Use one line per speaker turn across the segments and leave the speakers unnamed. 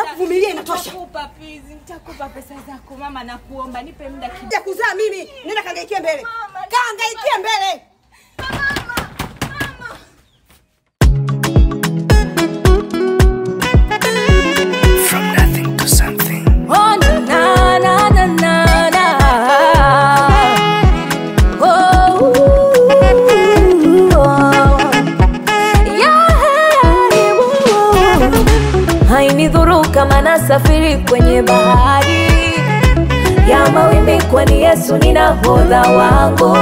kuvumilia inatosha.
Nitakupa please, nitakupa pesa zako mama, nakuomba nipe muda kidogo.
Ya kuzaa mimi, nenda kangaikie mbele.
Mama,
Kangaikie mbele.
From nothing to something.
Oh, na, na, na, na, na, na. Oh, ooh, oh. Yeah, ooh. hainidhuru kama nasafiri kwenye bahari ya mawimbi, kwani Yesu ni nahodha wangu,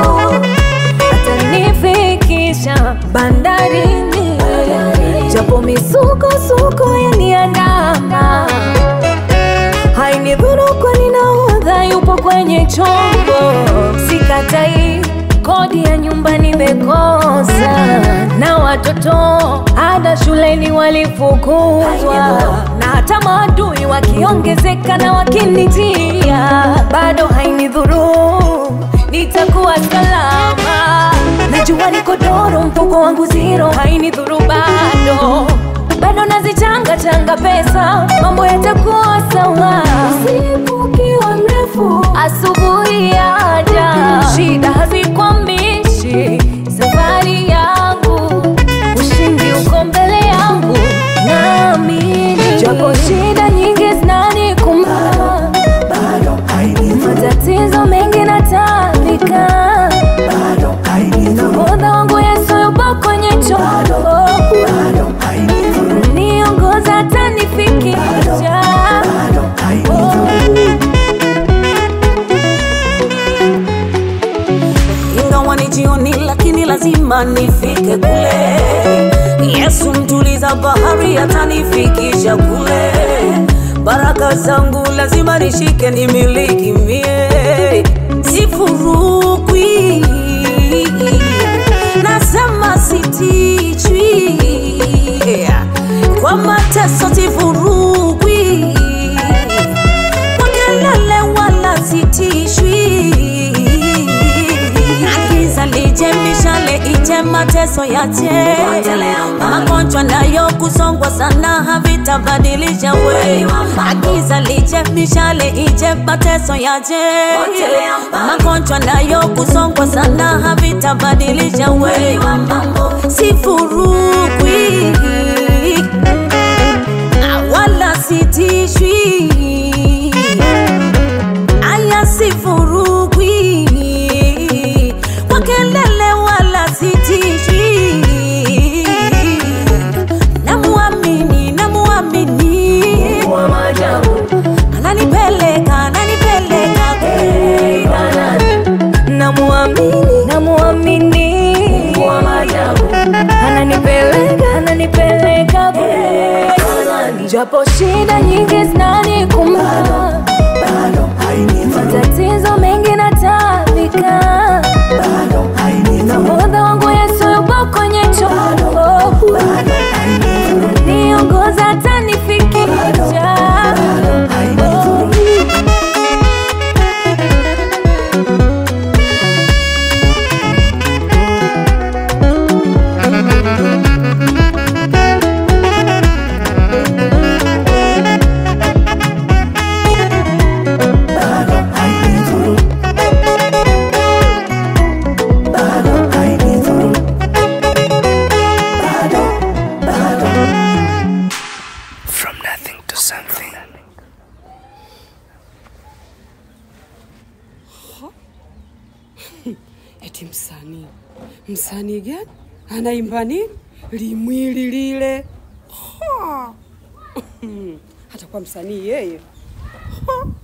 atanifikisha bandarini, japo misukosuko yaniandama hainidhuru kwani nahodha yupo kwenye chombo. Sikatai kodi ya nyumba nimekosa, na watoto ada shuleni walifukuzwa, na hata maadui wakiongezeka na wakinitia, bado hainidhuru, nitakuwa salama. Najua niko doro, mfuko wangu zero, hainidhuru bado bado nazichanga changa pesa, mambo yatakuwa sawa. Usiku ukiwa mrefu, asubuhi yaja, shida hazikwamishi safari yangu, ushindi uko mbele yangu, naamini japo shida nyingi zinanikumba, matatizo mengi natandika, nahodha wangu Yesu yupo kwenye chombo niongoza atanifikisha
ingawa ni jioni, lakini lazima nifike kule. Yesu mtuliza bahari atanifikisha kule. Baraka zangu lazima nishike, nimiliki mie, sifurukwi. Nasema sitichwi kwa mateso, sifurukwi kwa kelele wala sitishwi. Giza lije, mishale ije, mateso yache, magonjwa nayo kusongwa sana havitabadilisha we. Giza lije, mishale ije, mateso yache, magonjwa nayo kusongwa sana havitabadilisha we. Sifurukwi wala sitishwi aya sifurukwi kwa kelele wala sitishwi namuamini namuamini ananipeleka ananipeleka
namuamini namuamini ananipeleka ananipeleka kule. japo shida nyingi zinanikumba matatizo mengi natafika nahodha wangu Yesu yupo kwenye chombo niongoza atanifikisha
From nothing to something.
Eti msanii, msanii gani anaimba nini? Limwili lile Ha! hata kwa msanii yeye Ha!